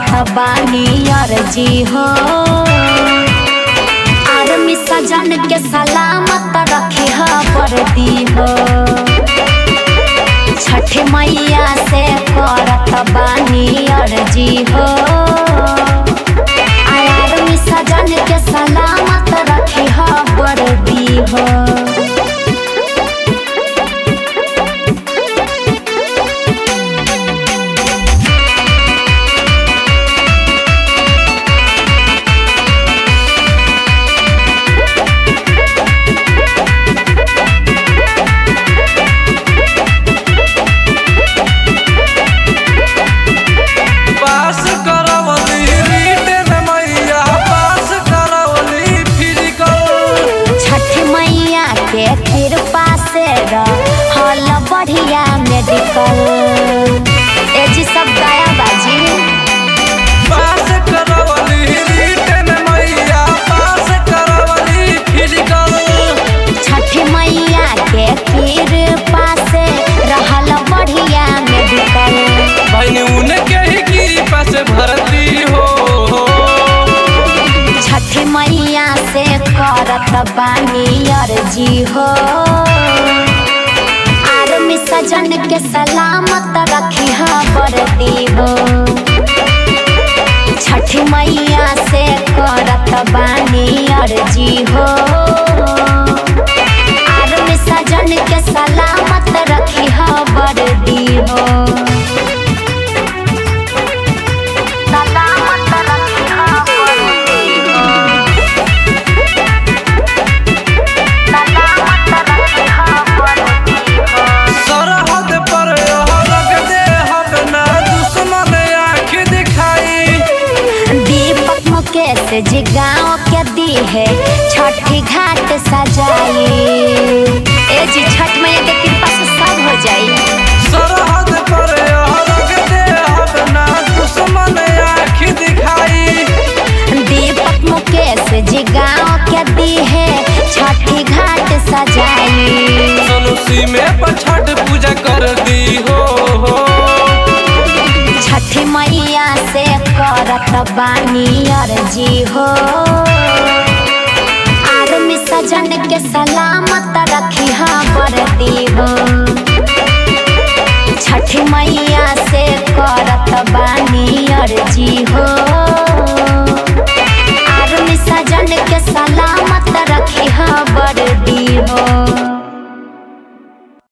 करत बानी अर्जी हो आर्मी सजन के सलामत रखी ह वर्दी हो छठ मैया से करत बानी अर्जी हो आर्मी सजन के सलामत रखी ह वर्दी हो पास करवली रिटर्न मैया पास करवली फिजिकल छठ मैया के कृपा से हल बढ़िया मेडिकल ए जी सब गाया बाजी पास करवली रिटर्न मैया पास करवली फिजिकल छठ मैया के कृपा से रहल बढ़िया मेडिकल बहन उनके ही कृपा से भरती हो छठ मैया से करत बानी अर्जी हो आर्मी सजन के सलामत रखी ह वर्दी हो छठ मैया से करत बानी अर्जी हो आर्मी सजन के सलामत रखी ह वर्दी हो सलामत रखी ह वर्दी हो सलामत रखी ह वर्दी हो सरहद पर रख दे हम ना दुश्मन आँख दिखाई दीपक मुकेश जी गाँव के दी है छठी घाट सजाई ए जी छठ मैया के कृपा से सब हो जाई सरहद पर रख दे हम ना दुश्मन आँख दिखाई दीपक मुकेश जी गाँव के दी है छठी घाट सजाई सनुसी में पर छठ पूजा कर दी हो छठी मैया से करत बानी अर्जी हो आर्मी सजन के सलामत रखी ह वर्दी हो छठ मैया से कर